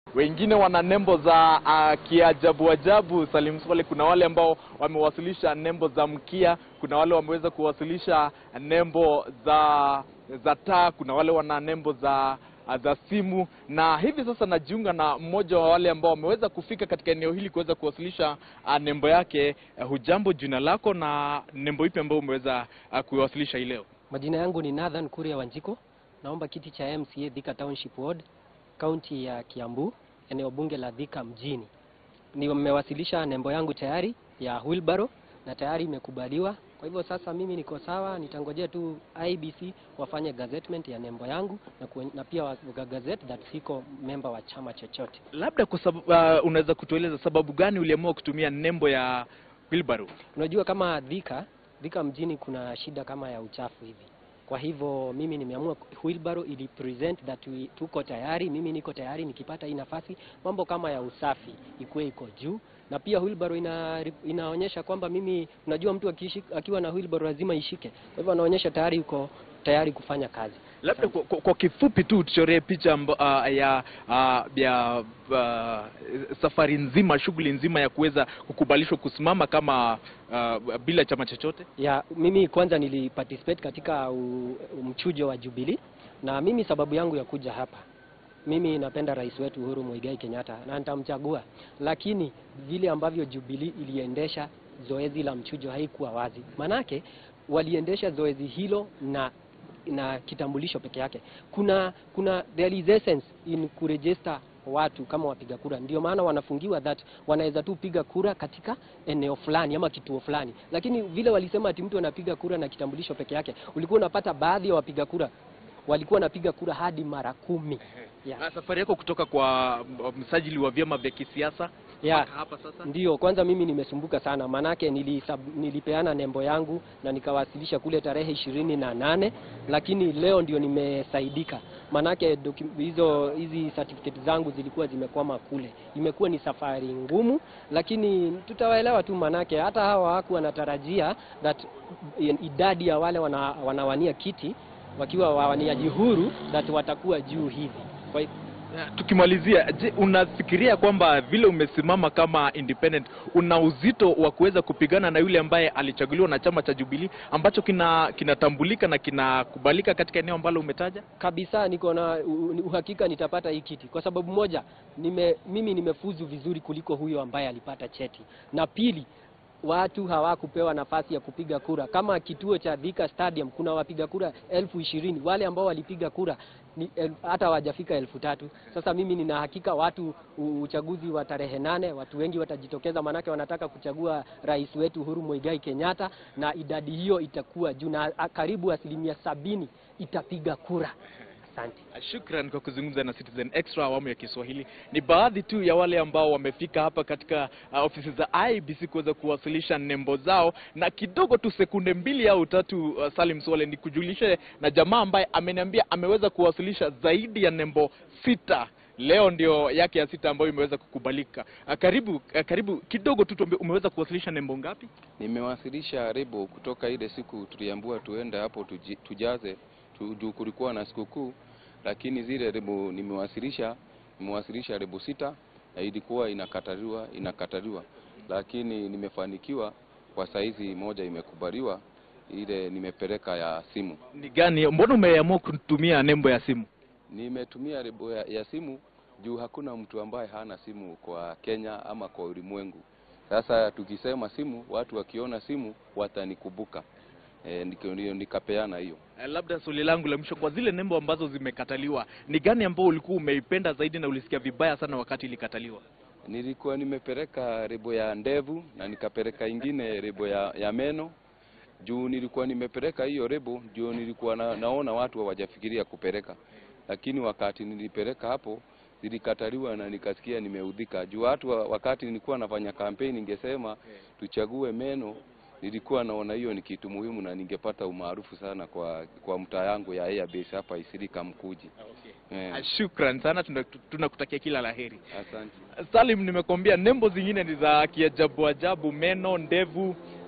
wengine wana nembo za uh, kiajabu ajabu. Salim Swale, kuna wale ambao wamewasilisha nembo za mkia, kuna wale wameweza kuwasilisha nembo za za taa, kuna wale wana nembo za za simu na hivi sasa najiunga na mmoja wa wale ambao wameweza kufika katika eneo hili kuweza kuwasilisha uh, nembo yake. Uh, hujambo, jina lako na nembo ipi ambayo umeweza uh, kuiwasilisha hii leo? Majina yangu ni Nathan Kuria Wanjiko, naomba kiti cha MCA Thika Township Ward, kaunti ya Kiambu, eneo bunge la Thika mjini. Nimewasilisha nembo yangu tayari ya wheelbarrow na tayari imekubaliwa. Kwa hivyo sasa mimi niko sawa, nitangojea tu IBC wafanye gazettement ya nembo yangu na, kuen, na pia wa gazette that siko member wa chama chochote. Labda kwa sababu uh, unaweza kutueleza sababu gani uliamua kutumia nembo ya wheelbarrow? Unajua kama Thika, Thika mjini kuna shida kama ya uchafu hivi. Kwa hivyo mimi nimeamua wheelbarrow ili present that we, tuko tayari, mimi niko tayari nikipata hii nafasi, mambo kama ya usafi ikuwe iko juu na pia wheelbarrow ina, inaonyesha kwamba mimi, unajua mtu akishi, akiwa na wheelbarrow lazima ishike. Kwa hivyo anaonyesha tayari uko tayari kufanya kazi. Labda kwa, kwa, kwa kifupi tu tuchoree picha mba, uh, ya uh, ya uh, safari nzima, shughuli nzima ya kuweza kukubalishwa kusimama kama uh, bila chama chochote. Ya mimi kwanza niliparticipate katika u, mchujo wa Jubilee na mimi sababu yangu ya kuja hapa mimi napenda rais wetu Uhuru Muigai Kenyatta na nitamchagua, lakini vile ambavyo Jubilee iliendesha zoezi la mchujo haikuwa wazi. Manake waliendesha zoezi hilo na na kitambulisho peke yake. Kuna kuna there is essence in kuregister watu kama wapiga kura, ndio maana wanafungiwa that wanaweza tu piga kura katika eneo fulani ama kituo fulani, lakini vile walisema ati mtu anapiga kura na kitambulisho peke yake, ulikuwa unapata baadhi ya wapiga kura walikuwa wanapiga kura hadi mara kumi. Yeah. Na safari yako kutoka kwa msajili wa vyama vya kisiasa yeah. hapa sasa? Ndio, kwanza mimi nimesumbuka sana, maanake nilisab, nilipeana nembo yangu na nikawasilisha kule tarehe ishirini na nane lakini leo ndio nimesaidika, maanake hizo hizi certificate zangu zilikuwa zimekwama kule. Imekuwa ni safari ngumu, lakini tutawaelewa tu, maanake hata hawa hawakuwa wanatarajia that idadi ya wale wana, wanawania kiti wakiwa wawaniaji huru that watakuwa juu hivi. Kwa tukimalizia, je, unafikiria kwamba vile umesimama kama independent una uzito wa kuweza kupigana na yule ambaye alichaguliwa na chama cha Jubilee ambacho kina kinatambulika na kinakubalika katika eneo ambalo umetaja? Kabisa, niko na uhakika nitapata hii kiti kwa sababu moja, nime, mimi nimefuzu vizuri kuliko huyo ambaye alipata cheti, na pili watu hawakupewa nafasi ya kupiga kura. Kama kituo cha Thika Stadium kuna wapiga kura elfu ishirini wale ambao walipiga kura ni el, hata hawajafika elfu tatu. Sasa mimi nina hakika watu uchaguzi wa tarehe nane watu wengi watajitokeza, maanake wanataka kuchagua rais wetu Uhuru Muigai Kenyatta, na idadi hiyo itakuwa juu na karibu asilimia sabini itapiga kura. Asante. Shukran kwa kuzungumza na Citizen Extra awamu ya Kiswahili. Ni baadhi tu ya wale ambao wamefika hapa katika uh, ofisi za IBC kuweza kuwasilisha nembo zao, na kidogo tu sekunde mbili au tatu, uh, Salim Swale, ni kujulishe na jamaa ambaye ameniambia ameweza kuwasilisha zaidi ya nembo sita leo ndio yake ya sita ambayo imeweza kukubalika. Uh, karibu uh, karibu kidogo tu tuambie, umeweza kuwasilisha nembo ngapi? Nimewasilisha rebo kutoka ile siku tuliambiwa tuende hapo tuji, tujaze juu kulikuwa na sikukuu, lakini zile rebo nimewasilisha nimewasilisha rebo sita na ilikuwa inakataliwa inakataliwa, lakini nimefanikiwa kwa saizi moja imekubaliwa, ile nimepeleka ya simu. Ni gani? Mbona umeamua kutumia nembo ya simu? Nimetumia rebo ya, ya simu juu hakuna mtu ambaye hana simu kwa Kenya ama kwa ulimwengu. Sasa tukisema simu, watu wakiona simu watanikumbuka. E, ndio nikapeana hiyo. Labda swali langu la mwisho, kwa zile nembo ambazo zimekataliwa, ni gani ambao ulikuwa umeipenda zaidi na ulisikia vibaya sana wakati ilikataliwa? Nilikuwa nimepeleka rebo ya ndevu na nikapeleka ingine rebo ya, ya meno juu nilikuwa nimepeleka hiyo rebo juu nilikuwa na, naona watu hawajafikiria kupeleka, lakini wakati nilipeleka hapo zilikataliwa na nikasikia nimeudhika juu watu wakati nilikuwa nafanya kampeni ningesema tuchague meno nilikuwa naona hiyo ni kitu muhimu na ningepata umaarufu sana kwa kwa mtaa yangu ya Airbase hapa Isirika Mkuji. Okay. Yeah. Shukran sana, tunakutakia kila laheri. Asante. Salim, nimekwambia nembo zingine ni za kiajabu ajabu, meno, ndevu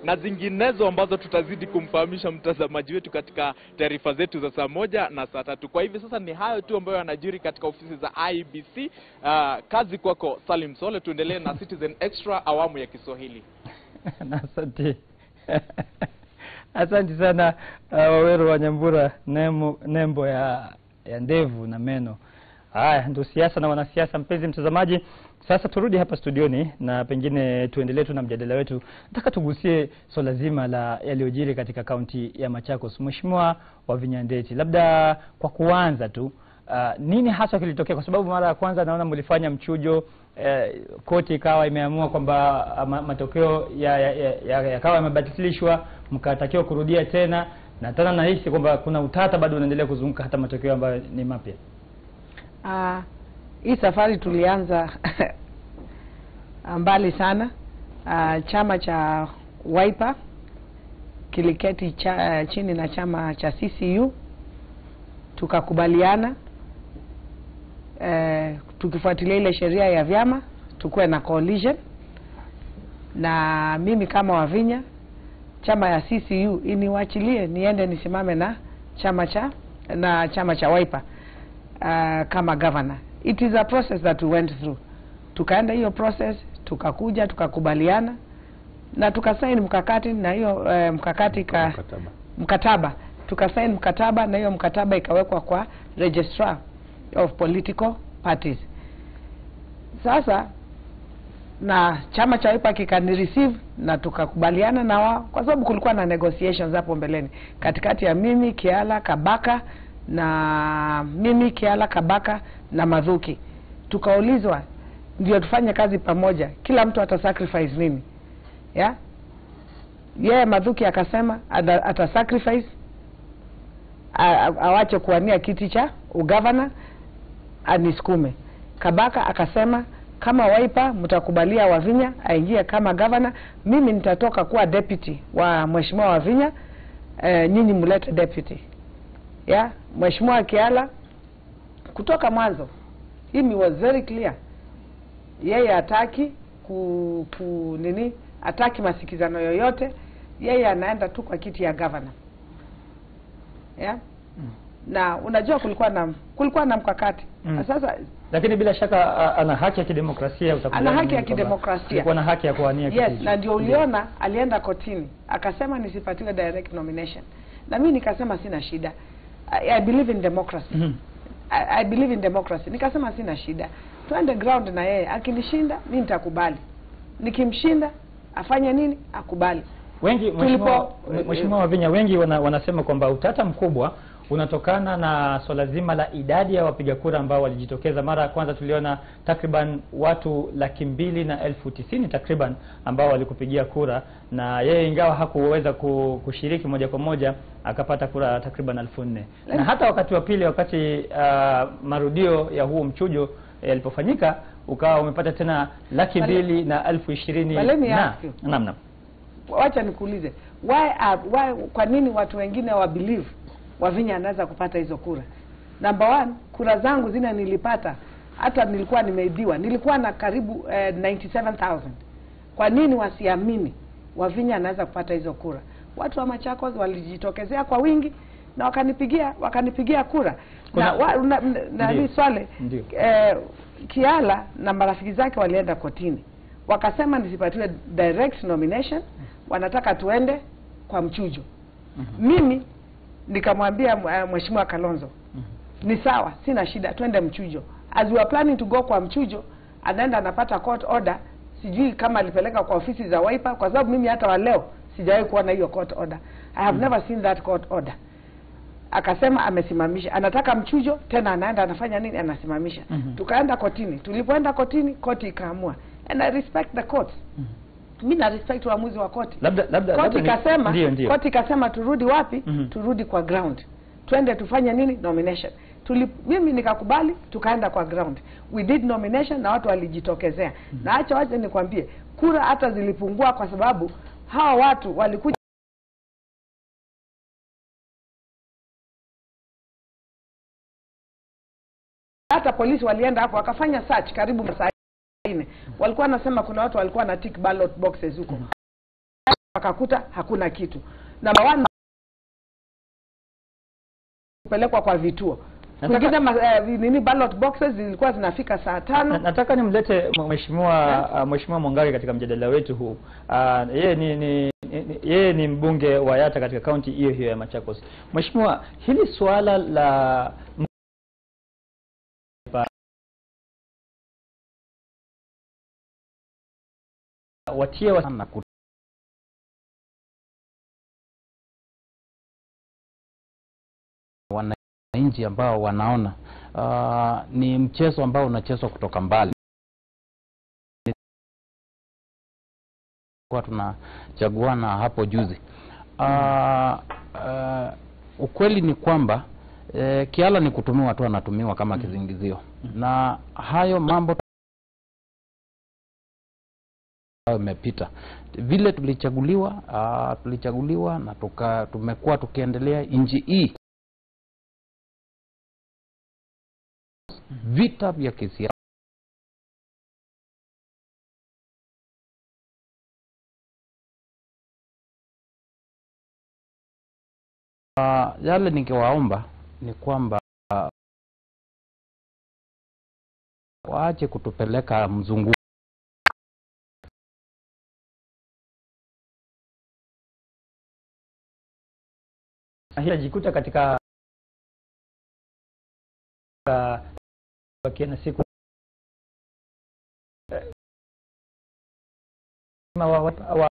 na zinginezo ambazo tutazidi kumfahamisha mtazamaji wetu katika taarifa zetu za saa moja na saa tatu. Kwa hivi sasa ni hayo tu ambayo yanajiri katika ofisi za IBC. Uh, kazi kwako Salim Sole, tuendelee na Citizen Extra awamu ya Kiswahili. Na asante asante sana uh, Waweru wa Nyambura, nembo, nembo ya, ya ndevu na meno. Haya ndio siasa na wanasiasa. Mpenzi mtazamaji, sasa turudi hapa studioni na pengine tuendelee tu na mjadala wetu. Nataka tugusie swala zima la yaliyojiri katika kaunti ya Machakos. Mheshimiwa Wavinya Ndeti, labda kwa kuanza tu Uh, nini haswa kilitokea? Kwa sababu mara ya kwanza naona mlifanya mchujo eh, koti ikawa imeamua kwamba ah, ma, matokeo yakawa ya, ya, ya, yakawa yamebatilishwa mkatakiwa kurudia tena, na tena nahisi kwamba kuna utata bado unaendelea kuzunguka hata matokeo ambayo ni mapya. Ah, hii safari tulianza mbali sana. Ah, chama cha Wiper kiliketi cha, chini na chama cha CCU tukakubaliana eh, tukifuatilia ile sheria ya vyama tukuwe na coalition, na mimi kama Wavinya chama ya CCU iniwachilie niende nisimame na chama cha na chama cha Wiper uh, kama governor. It is a process that we went through. Tukaenda hiyo process, tukakuja tukakubaliana na tukasaini mkakati na hiyo uh, mkakati ka, mkataba, mkataba. tukasaini mkataba na hiyo mkataba ikawekwa kwa registrar of political parties. Sasa na chama cha Wiper kikani receive na tukakubaliana na wao, kwa sababu kulikuwa na negotiations hapo mbeleni katikati ya mimi Kiala Kabaka na mimi Kiala Kabaka na Madhuki. Tukaulizwa ndio tufanye kazi pamoja, kila mtu ata sacrifice nini ya yeye Madhuki akasema ata, ata sacrifice a- a- awache kuwania kiti cha ugavana anisukume. Kabaka akasema kama Wiper mtakubalia Wavinya aingie kama gavana, mimi nitatoka kuwa deputy wa mheshimiwa Wavinya, eh, nyinyi mlete deputy ya mheshimiwa Kiala. Kutoka mwanzo hii was very clear, yeye hataki ku, ku nini, hataki masikizano yoyote, yeye anaenda tu kwa kiti ya gavana ya na unajua kulikuwa na kulikuwa na mkakati Mm. sasa Lakini bila shaka a- ana haki ya kidemokrasia, utakubaliana Ana haki ya nami kwamba kidemokrasia. alikuwa na haki ya kuwania kiti yes hicho. na ndio uliona alienda kotini akasema nisipatiwe direct nomination na mimi nikasema sina shida I, I believe in democracy Mhm. I, I believe in democracy nikasema sina shida twende ground na yeye akinishinda mi nitakubali nikimshinda afanye nini akubali Wengi mheshimiwa Tulipo- mheshimiwa Wavinya, wengi wana, wanasema kwamba utata mkubwa unatokana na swala zima la idadi ya wapiga kura ambao walijitokeza. Mara ya kwanza tuliona takriban watu laki mbili na elfu tisini takriban ambao walikupigia kura, na yeye ingawa hakuweza ku- kushiriki moja kwa moja akapata kura takriban elfu nne na hata wakati wa pili, wakati uh, marudio ya huo mchujo yalipofanyika ukawa umepata tena laki But- mbili na elfu ishirini But let me na ask you. naam naam wacha nikuulize why, are, why kwa nini watu wengine wa believe Wavinya anaweza kupata hizo kura number one kura zangu zile nilipata hata nilikuwa nimeibiwa nilikuwa na karibu eh, 97000 kwa nini wasiamini Wavinya anaweza kupata hizo kura watu wa Machakos walijitokezea kwa wingi na wakanipigia wakanipigia kura Kuna- na, wa, na, na, na Ndio. ni swale Ndio. eh, Kiala na marafiki zake walienda kotini wakasema nisipatiwe direct nomination, wanataka tuende kwa mchujo. Mimi nikamwambia uh, mheshimiwa Kalonzo ni sawa, sina shida, twende mchujo. As we are planning to go kwa mchujo, anaenda anapata court order, sijui kama alipeleka kwa ofisi za Wiper, kwa sababu mimi hata wa leo sijawahi kuona hiyo court order. I have never seen that court order akasema amesimamisha, anataka mchujo tena, anaenda anafanya nini? Anasimamisha. Mhm. Tukaenda kotini, tulipoenda kotini, koti ikaamua, and I respect the court. Mi na respect uamuzi wa koti. labda labda Koti labda ni- ikasema ndio ndio koti ikasema turudi wapi? Mhm. Turudi kwa ground, twende tufanye nini? Nomination. Tuli, mimi nikakubali, tukaenda kwa ground, we did nomination na watu walijitokezea. Na acha wacha nikwambie, kura hata zilipungua kwa sababu hawa watu walikuja hata polisi walienda hapo wakafanya search karibu masaa nne walikuwa wanasema kuna watu walikuwa na tick ballot boxes huko wakakuta hakuna kitu. Namba one kupelekwa kwa vituo Nataka- kwingine ma- eh, nini ballot boxes zilikuwa zinafika saa Na- tano nataka nimlete mh- mheshimiwa uh, mheshimiwa Mwangari katika mjadala wetu huu. Uh, yeye ni, ni, ni yeye ni mbunge wa Yatta katika kaunti hiyo hiyo ya Machakos. Mheshimiwa, hili suala la watie wa na ku- wananchi ambao wanaona uh, ni mchezo ambao unachezwa kutoka mbali kwa tunachaguana hapo juzi uh, uh, ukweli ni kwamba eh, Kiala ni kutumiwa tu anatumiwa kama kizingizio na hayo mambo ambayo imepita vile tulichaguliwa uh, tulichaguliwa na tuka, tumekuwa tukiendelea nchi hii vita vya kisiasa uh, yale ningewaomba ni kwamba uh, waache kutupeleka mzunguko hili ajikuta katika katika- bakia na siku eh, wa, wa, wa,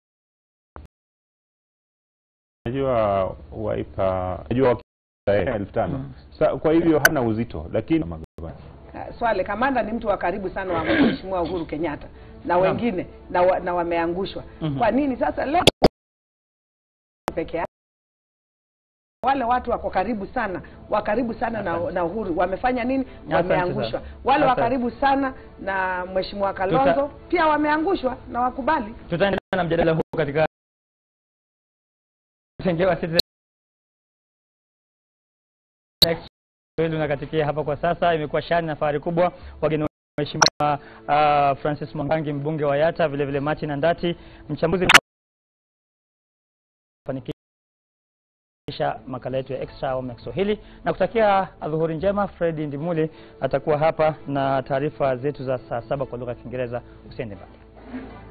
najua waipa najua wakita elfu tano Mm. Sa, kwa hivyo hana uzito lakini Uh, Swale Kamanda ni mtu wa karibu sana wa Mheshimiwa Uhuru Kenyatta na wengine na, wa, na wameangushwa. Mhm. Kwa nini sasa leo peke yake wale watu wako karibu sana wa karibu sana na, na Uhuru wamefanya nini? Asante Wameangushwa. sana. Wale wa Asante. karibu sana na Mheshimiwa Kalonzo pia wameangushwa na wakubali. tutaendelea na mjadala huu katika tengewa Citizen Next wetu unakatikia hapa kwa sasa. Imekuwa shani na fahari kubwa wageni wa Mheshimiwa uh, Francis Mwangangi mbunge wa Yatta, vile vile Martin Andati mchambuzi fanikisha makala yetu ya extra awamu ya Kiswahili na kutakia adhuhuri njema. Fred Ndimuli atakuwa hapa na taarifa zetu za saa saba kwa lugha ya Kiingereza. Usiende mbali.